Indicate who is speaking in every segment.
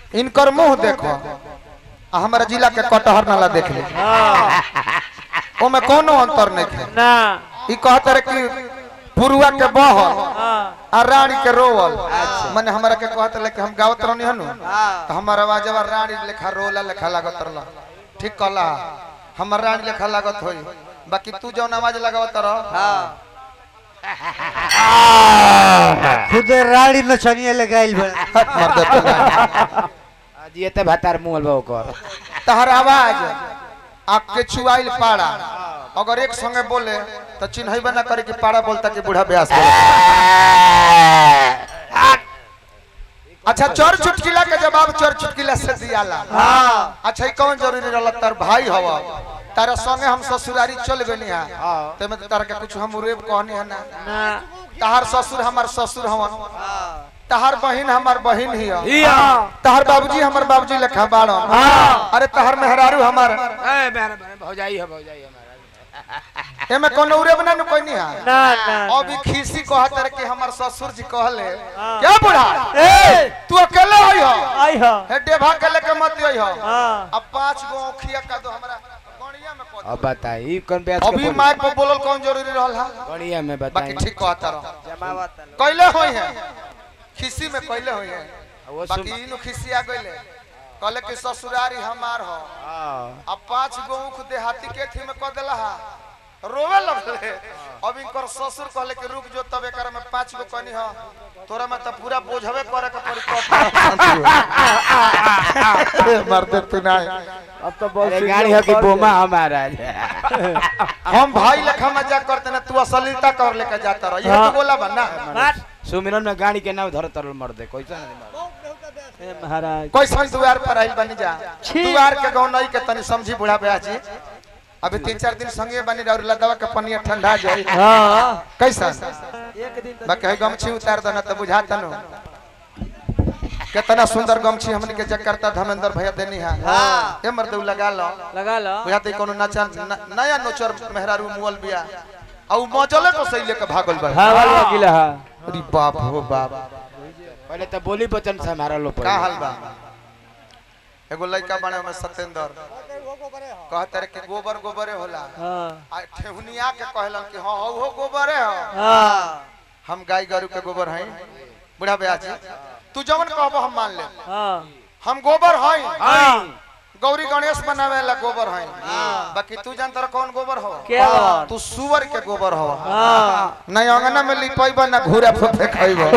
Speaker 1: इनकर मुंह देखो आ हमारा जिला के कटहर नाला देख ले
Speaker 2: हाँ
Speaker 1: ओमे कोनो अंतर नहीं है
Speaker 2: ना
Speaker 1: ई कहते रहे कि पुरुआ के बहल
Speaker 2: हाँ
Speaker 1: आ रानी के रोवल मने हमरा के कहते रहे कि हम गावत रहनी हनु तो हमार आवाजवा रानी लेखा रोला लेखा लागत रहला ठीक कहला हमर रानी लेखा लागत होई बाकी तू जौन आवाज लगावत रह
Speaker 3: खुद राड़ी नचनिया लगाइल बा
Speaker 1: हट मर दे तू ना।
Speaker 4: जिए ते भातार मुंह बा ओकर
Speaker 1: तहर आवाज आपके छुआइल पाड़ा अगर एक संगे बोले तो चिन्हबे ना करे कि पाड़ा बोलता कि बूढ़ा ब्यास बोलता अच्छा चोर चुटकिला के जवाब चोर चुटकिला से दियाला अच्छा ई कौन जरूरी रहला तार भाई हवा तारा संगे हम ससुरारी चल गनी है ते में तारा के कुछ हम उरेब कहनी है ना
Speaker 2: ना
Speaker 1: तहार ससुर हमार ससुर हवन तहार बहिन हमार बहिन ही है
Speaker 2: हिया
Speaker 1: तहार बाबूजी हमार बाबूजी लेखा बाड़न अरे तहार मेहरारू हमार
Speaker 4: ए मेरे भौजाई है भौजाई हमारा
Speaker 1: एमे कोनो उरेब ना नु कोई नहीं है
Speaker 2: ना ना
Speaker 1: अभी खीसी कहत रहे कि हमार ससुर जी कहले
Speaker 2: हाँ।
Speaker 1: क्या बुढ़ा
Speaker 2: ए
Speaker 1: तू अकेले होई हो
Speaker 2: आई हो
Speaker 1: हे डेभा के लेके मत आई हो
Speaker 2: हाँ
Speaker 1: अब पांच गो औखिया का दो हमरा गणिया में कह दो।
Speaker 4: अब बताई कौन ब्याज
Speaker 1: अभी माइक पर बोलल कौन जरूरी रहल है
Speaker 4: बढ़िया में
Speaker 1: बाकी
Speaker 4: बताई
Speaker 1: ठीक कहता रहो कैले होई है खिसी में कैले होई है
Speaker 4: वो सुन
Speaker 1: बाकी इनु खिसी आ गइले कहले कि ससुरारी हमार हो
Speaker 4: हाँ।
Speaker 1: अब पांच गो ऊख देहाती के थी में कह देला हा रोवे लगले अब इनकर ससुर कहले कि रुक जो तब एकर में पांच गो कनी हो तोरा में तो पूरा बोझवे करे के पड़ी तो मर्द तू ना
Speaker 2: अब तो बहुत
Speaker 4: अरे गाड़ी हो कि बोमा हमारा
Speaker 1: हम भाई लेखा मजाक करते ना तू असलीता कर लेके जाता रह ये
Speaker 2: हाँ।
Speaker 1: तू बोला बा ना
Speaker 4: सुमिरन में गाड़ी के नाम धर तरल मर दे कैसा नहीं मार
Speaker 2: ए महाराज
Speaker 1: कोई समझ दुआर पर आइल बनी जा
Speaker 2: छी।
Speaker 1: दुआर के गाँव नहीं के तनी समझी बुढ़ा ब्याजी अभी तीन चार दिन संगे बनी रह लदवा के पनिया ठंडा जाई
Speaker 2: हाँ
Speaker 1: कैसा
Speaker 2: एक दिन
Speaker 1: बाकी है गमछी उतार दो ना तो बुझा तनु कितना सुंदर गमछी हमने के जकरता धर्मेंद्र भैया देनी है ए मर्दू लगा लो
Speaker 2: लगा लो
Speaker 1: बुझाते कोनो नचा न- नया नोचर मेहरारू मुअल बिया औ मजले को सही लेके भागल बा
Speaker 2: हाँ वाला गिला हा
Speaker 1: अरे बाप हो बाप
Speaker 4: पहले तो बोली बचन से हमारा लो
Speaker 1: का हाल बा एगो लड़का बने में सत्येंद्र कहते रहे कि गोबर गोबरे होला
Speaker 2: हाँ
Speaker 1: आ ठेहुनिया के कहलन कि हां हो गोबरे हो
Speaker 2: हाँ
Speaker 1: हम गाय गरु के गोबर हैं बुढ़ा ब्याजी तू जवन कहबो हम मान ले
Speaker 2: हाँ
Speaker 1: हम गोबर हैं
Speaker 2: हाँ
Speaker 1: गौरी गणेश बनावे ला गोबर हैं बाकी तू जानत रह कौन गोबर हो
Speaker 2: क्या गोबर?
Speaker 1: तू सुअर के गोबर हो
Speaker 2: हाँ
Speaker 1: नहीं अंगना में लिपैबा ना घूरा फे खाइबो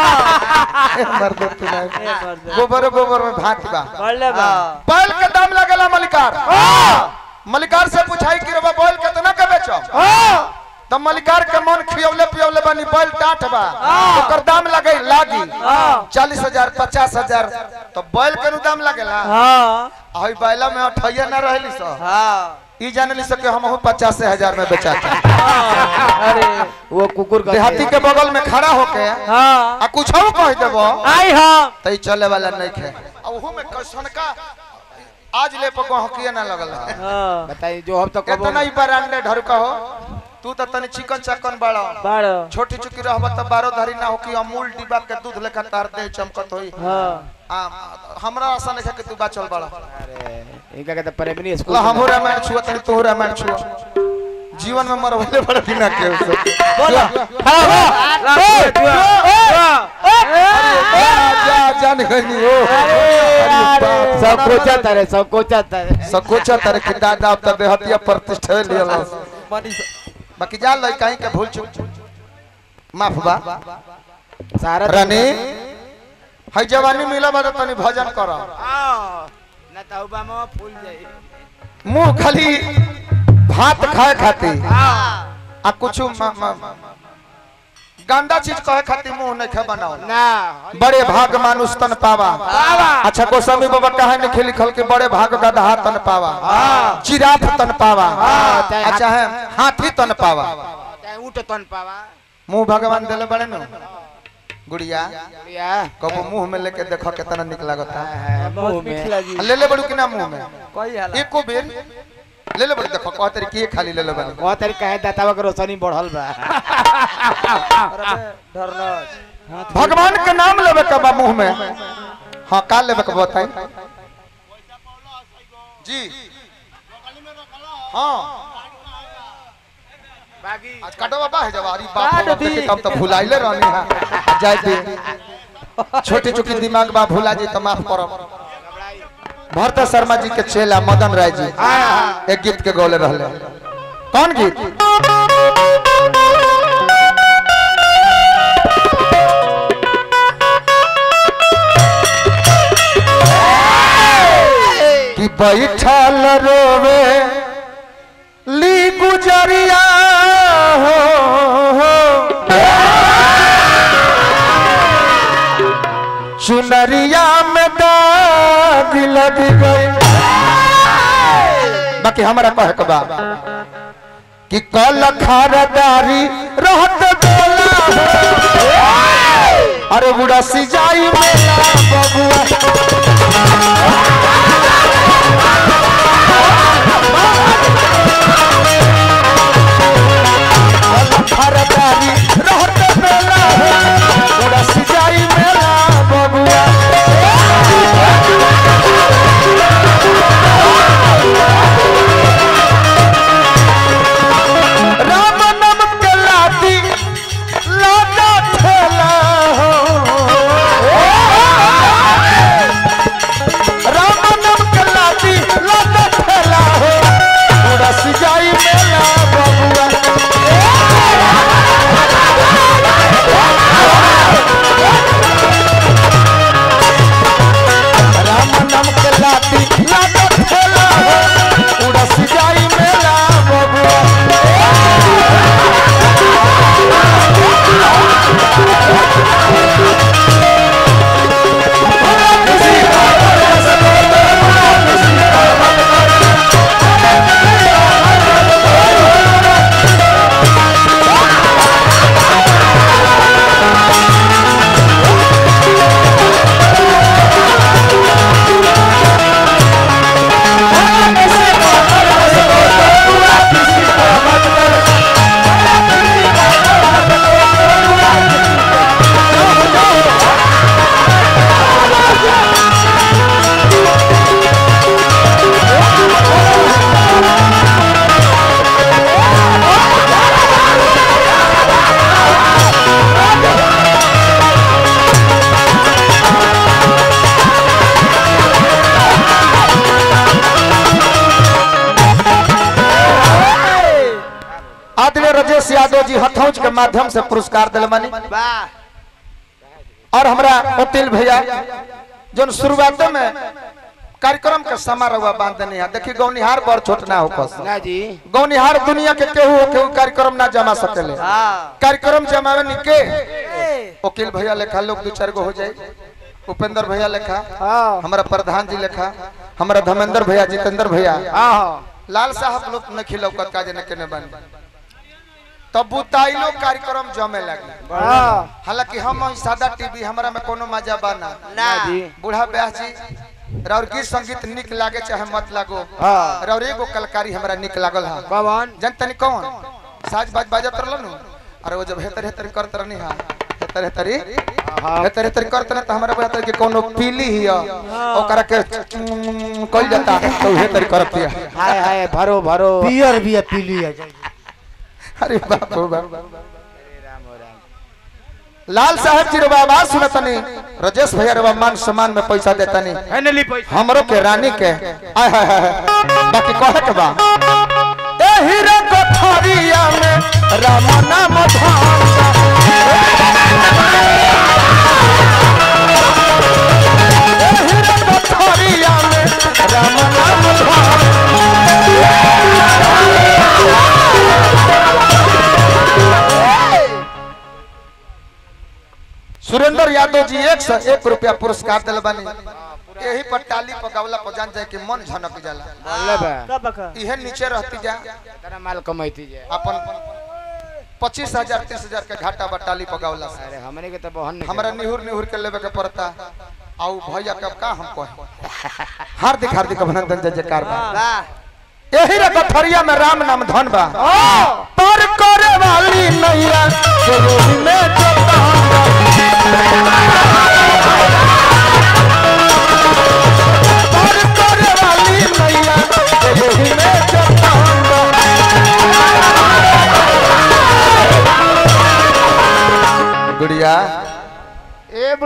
Speaker 1: मर्द तू नहीं
Speaker 2: ए मर्द
Speaker 1: गोबर गोबर में भात बा
Speaker 2: बढ़ ले बा
Speaker 1: बैल के दाम लगेला मलिकार मलिकार से पूछाई कि रबा बैल कितना के बेचो तब मलिकार के मन खियौले पियौले बनी बैल टाट बा ओकर दाम लगे लागी
Speaker 2: हाँ
Speaker 1: चालीस हजार पचास हजार तो बैल के नु दाम लगेला
Speaker 2: हाँ
Speaker 1: हई बैला में अठैया ना रहली सो
Speaker 2: हाँ
Speaker 1: ई जानली सो कि हम पचास हजार में बेचाता
Speaker 2: अरे
Speaker 4: वो कुकुर का
Speaker 1: देहाती के बगल में खड़ा होके
Speaker 2: हाँ
Speaker 1: आ कुछ कह देबो
Speaker 2: आई हम
Speaker 1: तो ई चले वाला नहीं खे आ ओहू में कैसन का आज ले पर गहकिया ना लगल है
Speaker 2: हाँ
Speaker 4: बताई जो हम तो कबो
Speaker 1: कितना ही ब्रांडेड ढर कहो तू तो तनी चिकन चकन बड़ा
Speaker 2: बाड़ो
Speaker 1: छोटी चुकी रहब त बारो धारी ना हो कि अमूल डिब्बा के दूध लेखा तार दे चमकत होई
Speaker 2: हाँ
Speaker 1: आ हमरा आशा नहीं है कि तू बाचल बड़ा
Speaker 4: अरे इनका कहते प्रेमनी स्कूल
Speaker 1: ला हम रामायण छुआ तनी तू रामायण छुआ जीवन में मरवले बड़ा बिना के उसे
Speaker 2: बोला
Speaker 1: जा जान गनी ओ अरे
Speaker 4: सब
Speaker 1: बाप
Speaker 4: कोचा तारे सब कोचा तारे
Speaker 1: सकोचा तारे कि दादा अब त देहतिया प्रतिष्ठा लियल बाकी जा लई कहीं के भूल चूक माफ बा
Speaker 4: सारा
Speaker 1: रानी हई जवानी मिला बा तनी भजन कर
Speaker 4: ना तो ओबामा फूल जाई
Speaker 1: मुंह खाली भात खाए खाती आ कुछ गंदा चीज कहे खाती मुंह नहीं खे बनाओ
Speaker 4: ना
Speaker 1: बड़े भाग मानुष तन पावा अच्छा गोस्वामी बाबा कहे लिखे लिखल के बड़े भाग गधा तन पावा जिराफ तन पावा
Speaker 4: चाहे
Speaker 1: अच्छा है हाथी तन पावा
Speaker 4: चाहे ऊँट तन पावा
Speaker 1: मुंह भगवान दिले बड़े नु गुड़िया
Speaker 4: या
Speaker 1: कबो मुंह में लेके देखो कितना निक लगता है
Speaker 4: मुंह में
Speaker 2: लगी
Speaker 1: ले ले बड़ू कि ना मुंह में
Speaker 2: कोई हाल
Speaker 1: एको बेर ले ले बड़ू देखो कह तरीके ये खाली ले ले बनी
Speaker 4: वहाँ तरीका है दातावा के रोशनी बढ़ल बा
Speaker 2: डरना
Speaker 1: भगवान के नाम लेवे के बा मुंह में हाँ का लेबे के बताई जी हाँ
Speaker 4: बाकी
Speaker 1: आज काटो बाबा है जवारी बाप
Speaker 2: काट
Speaker 1: रे बाप,
Speaker 2: दी।
Speaker 1: देखी तब तो भुलाइले रहनी है जाय दे छोटी छोटी दिमाग बा भुला जी तो माफ करब भरत शर्मा जी के चेला मदन राय जी एक गीत के गौले रहले कौन गीत कि बैठल रोवे ली गुजरिया हो, हो। चुनरिया में दाग लग गई बाकी हमारा कहे के बा कि कल खारदारी रहत बोला हो। अरे बुढ़ा सिजाई मेला बबुआ खरदारी रहत मेला पूरा सिंचाई मेला बबुआ राम नाम के लाती लादा ठेला हो राम नाम के लाती लादा ठेला हो पूरा सिंचाई मेला बबुआ राम नाम के लाती लादा ठेला हो पूरा सिंचाई मेला बबुआ आदरणीय राजेश यादव जी हथौज के माध्यम से पुरस्कार दिल मनी और हमरा अतिल भैया जो शुरुआत में कार्यक्रम के समारोह बांधने है देखी गौनिहार बड़ छोट ना हो कस
Speaker 4: ना जी
Speaker 1: गौनिहार दुनिया के केहू हो केहू कार्यक्रम ना जमा सकेले कार्यक्रम जमावे नि के वकील भैया लेखा लोग दो चार गो हो जाए उपेंद्र भैया लेखा हमारा प्रधान जी लेखा हमारा धर्मेंद्र भैया जितेंद्र भैया लाल साहब लोग न खिलौकत का जने केने बन तब बुताइलो कार्यक्रम जमे लगी हालांकि हम ही सादा टीवी हमरा में कोनो मजा बाना
Speaker 4: ना जी
Speaker 1: बूढ़ा ब्याह जी राउर गीत संगीत निक लागे चाहे मत लागो
Speaker 4: हाँ।
Speaker 1: राउर एगो कलकारी हमरा निक लागल हा
Speaker 4: कौन
Speaker 1: जन तनी कौन साज बाज बाजत रहल नु अरे वो जब हेतर हेतर करत रहनी हा हेतर हेतरी हेतर हेतर करत न त हमरा बुझाता कि कोनो पीली ही ओकरा के कइल जाता तो हेतर करत दिया
Speaker 4: हाय हाय भरो भरो
Speaker 3: पियर भी है पीली है
Speaker 1: अरे बाप रे बाप लाल साहब जी रे आवाज सुनतनी राजेश भैया रे मान सम्मान में पैसा देतनी
Speaker 4: है नली पैसा
Speaker 1: हमरो के रानी के आय हाय हाय हाय। बाकी कहे के बा एही रे कोठरिया में राम नाम धाम एही रे कोठरिया में राम नाम धाम सुरेंद्र यादव जी एक सौ एक रुपया पुरस्कार दिल बनी यही पर टाली पर गवला पर जान जाए कि मन झनक जाला
Speaker 4: बोले बा
Speaker 2: का बका
Speaker 1: इहे नीचे रहती जा
Speaker 4: तेरा माल कमाईती जे
Speaker 1: अपन पच्चीस हजार तीस हजार के घाटा बा टाली पर गवला से
Speaker 4: अरे हमने के तो बहन नहीं
Speaker 1: हमरा निहुर निहुर के लेवे के पड़ता आउ भैया कब का हम कहे हार्दिक हार्दिक अभिनंदन जय जयकार बा यही रे कथरिया में राम नाम धन बा पर करे वाली नैया जरूरी में जोता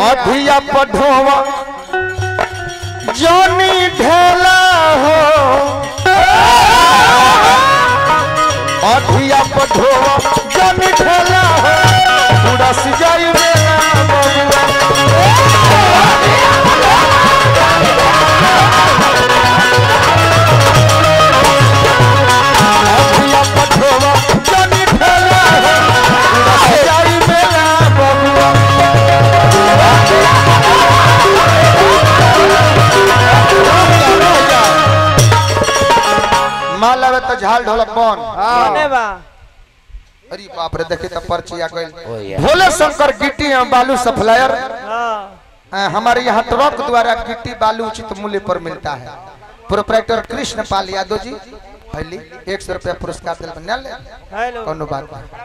Speaker 1: अधिया पढ़ोवा जोनी ढेला हो अधिया पढ़ोवा जोनी ढेला हो पूरा सिजाई मेरा बबुआ अधिया पढ़ोवा जोनी ढेला हो पूरा सिजाई मेरा बबुआ माला में तो झाल ढोलक बन
Speaker 2: कौने बा
Speaker 1: अरे बाप रे देखे तो पर्ची आ गई
Speaker 4: ओ या
Speaker 1: भोले शंकर गिट्टी एवं बालू सप्लायर
Speaker 2: हाँ
Speaker 1: अ, हमारे यहाँ ट्रक द्वारा गिट्टी बालू उचित मूल्य पर मिलता है प्रोपराइटर कृष्ण पाल यादव जी हली एक सौ रुपया पुरस्कार दिल बना ले
Speaker 2: हेलो
Speaker 1: कोनो बात नहीं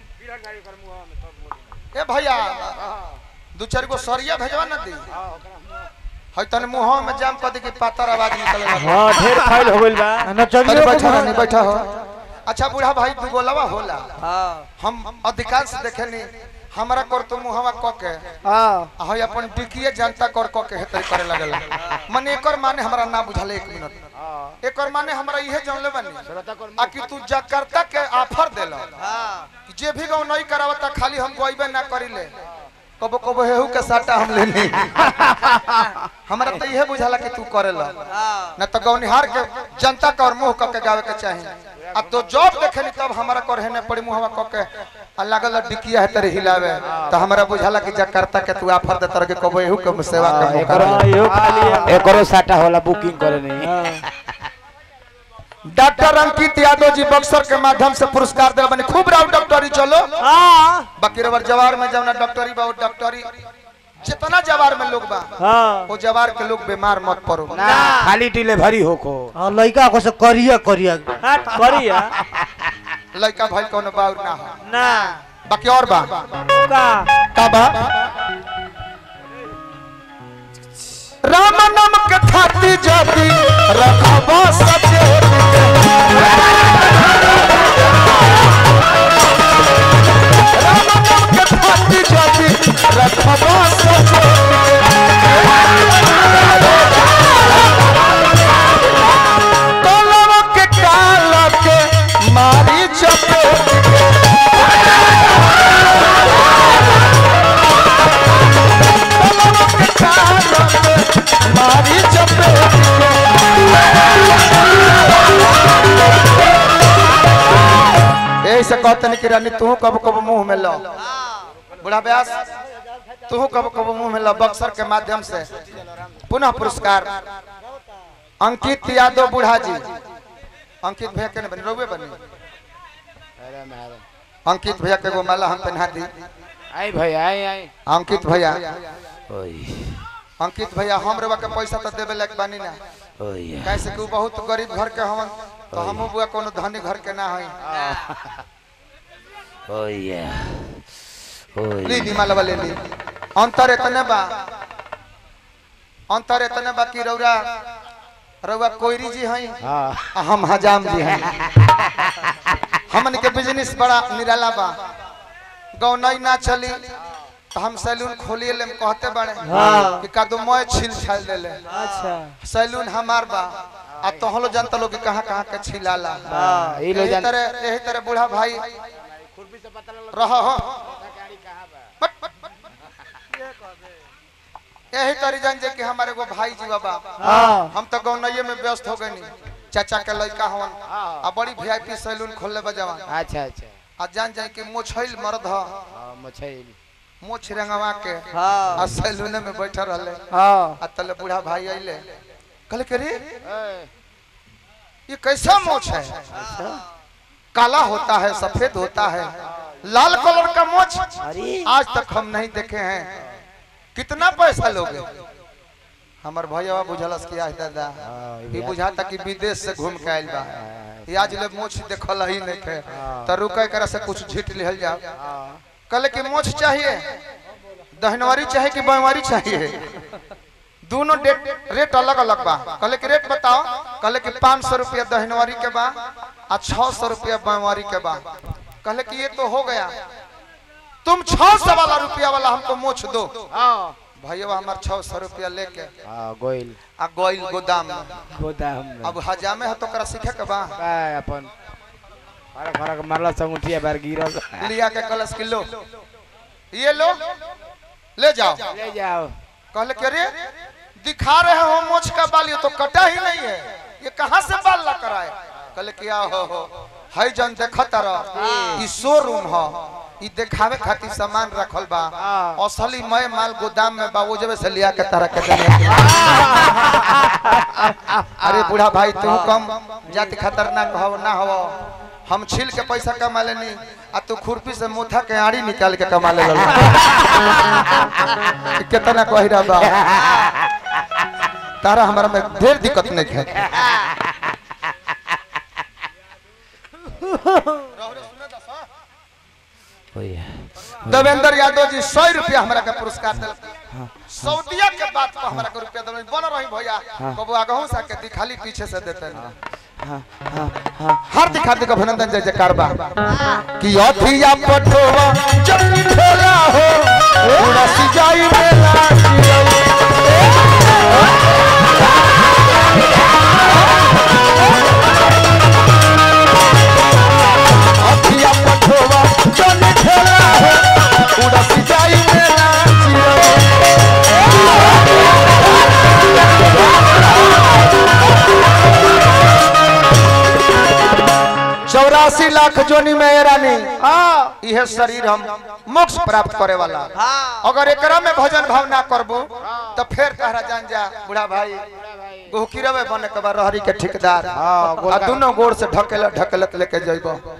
Speaker 1: ए भैया दू चार गो सरिया भेजवा ना दी है तने मुंह में जाम कर दी कि पातर आवाज निकले लगा
Speaker 2: हाँ ढेर फाइल हो गइल बा
Speaker 1: अरे
Speaker 3: नचनियो
Speaker 1: बैठा
Speaker 3: को
Speaker 1: नहीं बैठा हो अच्छा बूढ़ा भाई दू गोलवा होला
Speaker 2: हाँ
Speaker 1: हम अधिकांश देखे नहीं हमारा कर तो मुहवा क के
Speaker 2: हाँ
Speaker 1: हई अपन टिकिए जनता कर क के हेतै करे लगल मन एकर माने हमरा ना बुझल एक मिनट एकर माने हमरा इहे जानले बनी आ कि तू जकार्ता के ऑफर देल जे भी गौ नहीं करावता खाली हम गोइबे ना करिले कबो कबो हेहू के साटा हम लेनी हमरा तो इहे बुझाला कि तू करेला न तो गौनिहार के जनता के और मुंह क के गावे के चाही आ तो जॉब देखेनी तब हमरा कर हेने पड़ी मुंहवा क के आ लागल डिकिया है तेरे हिलावे तो हमरा बुझाला कि जकार्ता के तू ऑफर दे तर के कबो हेहू के सेवा के मौका
Speaker 4: एकरो-
Speaker 1: दे।
Speaker 2: हाँ यो खाली है
Speaker 4: एकरो साटा होला बुकिंग करे नहीं
Speaker 2: हाँ
Speaker 1: डॉक्टर अंकित यादव जी बक्सर के माध्यम से पुरस्कार दिल बनी खूब राव डॉक्टरी चलो
Speaker 2: हाँ
Speaker 1: बाकी रबर जवार में जवना डॉक्टरी बा वो डॉक्टरी जितना जवार में लोग बा
Speaker 2: हाँ
Speaker 1: वो जवार के लोग बीमार मत पड़ो
Speaker 4: ना खाली डिलीवरी होको
Speaker 3: हाँ, लड़का को से करिया करिया
Speaker 2: हट करिया
Speaker 1: लड़का भाई कोनो बाउर ना हो
Speaker 2: ना
Speaker 1: बाकी और बा
Speaker 2: का
Speaker 1: का बा राम नाम के खाती जाती रखबा सचे राम नाम के खाती जाती रखबा सचे कलम के काल के मारी चपेट मारी चपेट ऐसे कहते नहीं कि रानी तू कब कब मुंह में लो बुढ़ा व्यास तू कब कब मुंह में लो बक्सर के माध्यम से पुनः पुरस्कार अंकित यादव बुढ़ा जी अंकित भैया के बनी रोबे बनी अंकित भैया के गो माला हम पहना दी
Speaker 4: आई भाई आई आई
Speaker 1: अंकित भैया
Speaker 4: ओए
Speaker 1: अंकित भैया हम रेवा के पैसा तो देवे लायक बानी ना
Speaker 4: ओए
Speaker 1: कैसे कि उ बहुत गरीब घर के हवन तो हमू बुआ कोनो धनी घर के ना हई
Speaker 4: ओए
Speaker 1: ली ली मालवा ले ली अंतर इतने बा अंतर इतने बा कि रौरा रौआ कोयरी जी हई
Speaker 4: हाँ
Speaker 1: आ हम हजाम जी हई हमन के बिजनेस बड़ा निराला बा गौनई ना चली तो हम सैलून खोलिए ले कहते बड़े
Speaker 2: हाँ।
Speaker 1: कि कादो मोय छिल छाल देले
Speaker 2: अच्छा
Speaker 1: सैलून हमार बा आ तोहलो जानता लोग कि कहाँ कहाँ के छिलाला
Speaker 4: हाँ ई लो
Speaker 1: यही
Speaker 4: जान
Speaker 1: तरह यही तरह बूढ़ा भाई रह हो बट, बट, बट। यही तरह जान जे कि हमारे एगो भाई जी बाबा
Speaker 2: हाँ
Speaker 1: हम तो गौनइये में व्यस्त हो गए चाचा के लड़का हवन आ बड़ी वीआईपी सैलून खोलले बजावा
Speaker 4: अच्छा अच्छा
Speaker 1: आ जान जाए कि मोछैल मर्द ह
Speaker 4: हाँ मछली
Speaker 1: मोछ रंगवा के
Speaker 2: हाँ
Speaker 1: आ सैलून में बैठल रहले
Speaker 2: हाँ
Speaker 1: आ तले बूढ़ा भाई अइले कहले के रे ये कैसा मोछ है काला होता है सफेद होता है लाल कलर का मोछ
Speaker 2: अरे
Speaker 1: आज तक हम नहीं देखे हैं कितना पैसा लोगे हमार भैया बुझलस कि आज दादा ई बुझाता कि विदेश से घूम के आइल बा ई आज ले मोछ देखल ही नहीं थे तो रुके कर से कुछ झीट लिहल जाओ कहले कि मोछ चाहिए दहनवारी चाहिए कि बाईवारी चाहिए दोनों डेट रेट अलग अलग बा कहले कि रेट बताओ कहले कि पाँच सौ रुपया दहनवारी के बा आ छह सौ रुपया बाईवारी के बा कहले कि ये तो हो गया तुम छह सौ वाला रुपया वाला हमको मोछ दो भैया हमार छह सौ रुपया लेके
Speaker 4: हाँ गोइल
Speaker 1: आ गोइल गोदाम में
Speaker 4: गोदाम में
Speaker 1: अब हजामे है तो करा सीखे के बा
Speaker 4: काय अपन फरक फरक मारला संगुठिया बार गिरल
Speaker 1: लिया के कलश किलो ये लो ले जाओ
Speaker 4: ले जाओ
Speaker 1: कहले कि अरे दिखा रहे हो मोछ का बाल ये तो कटा ही नहीं है ये कहाँ से बाल ला कराए कहले कि आ हो हो हई जन देखत रह ई शोरूम ह ई देखावे खातिर सामान रखल बा
Speaker 4: हाँ।
Speaker 1: असली मय माल गोदाम में बा वो जब से लिया के तरह के देने अरे बूढ़ा भाई तू कम जाति खतरनाक हो ना हो हम छील के पैसा कमा लेनी आ तू खुरपी से मुथा के आड़ी निकाल के कमा ले कितना कही रहा बा तारा हमारा में ढेर दिक्कत नहीं है देवेंद्र यादव जी सौ रुपया हमारा के पुरस्कार दिल सऊदिया के बात पर हमारा के रुपया दिल बन रही भैया कबो आगहू सा के दिखाली पीछे से देते हैं हार्दिक हार्दिक अभिनंदन जय जयकार बा कि अथिया पठोवा जब ठेला हो पूरा सिजाई मेला जियो। अथिया पठोवा जब ठेला हो पूरा सिजाई मेला जियो। चौरासी लाख जोनी में रानी
Speaker 2: हाँ
Speaker 1: यह शरीर हम मोक्ष प्राप्त करे वाला अगर एकरा में भजन भाव ना करबो तो फिर तहरा जान जा बूढ़ा भाई गोहकीरवे बने के बाद रहरी के ठेकेदार
Speaker 4: हाँ,
Speaker 1: आ दोनों गोड़ से ढकेलत ढकेलत लेके जइबो